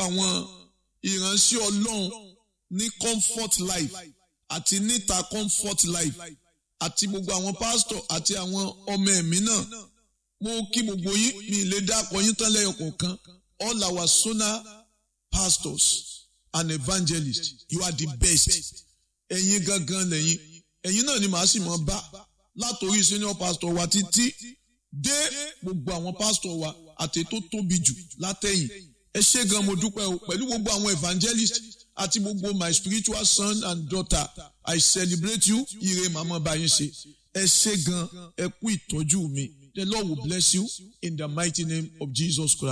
àwọn ìránṣẹ́ ọlọ́run ní comfort life àti níta comfort life àti gbogbo àwọn pásítọ̀ àti àwọn ọmọ ẹ̀mí náà mo kí gbogbo yín mi lè dákọ yín tán lẹ́yọ kọ̀ọ̀kan all our sona pastors and evangelists you are the best ẹ̀yin gangan lẹ́yìn ẹ̀yin náà ni màá sì mọ̀ bá látòrí senior pastor wa títí dé gbogbo àwọn pastor wa àti tó tóbi jù látẹ̀yìn ẹ ṣé gan mo dúpẹ́ o pẹ̀lú gbogbo àwọn evangelists àti gbogbo my spiritual son and daughter I celebrate you ire màmá báyìí ṣe ẹ ṣé gan ẹ kú ìtọ́jú mi the Lord will bless you in the mighty name of Jesus Christ.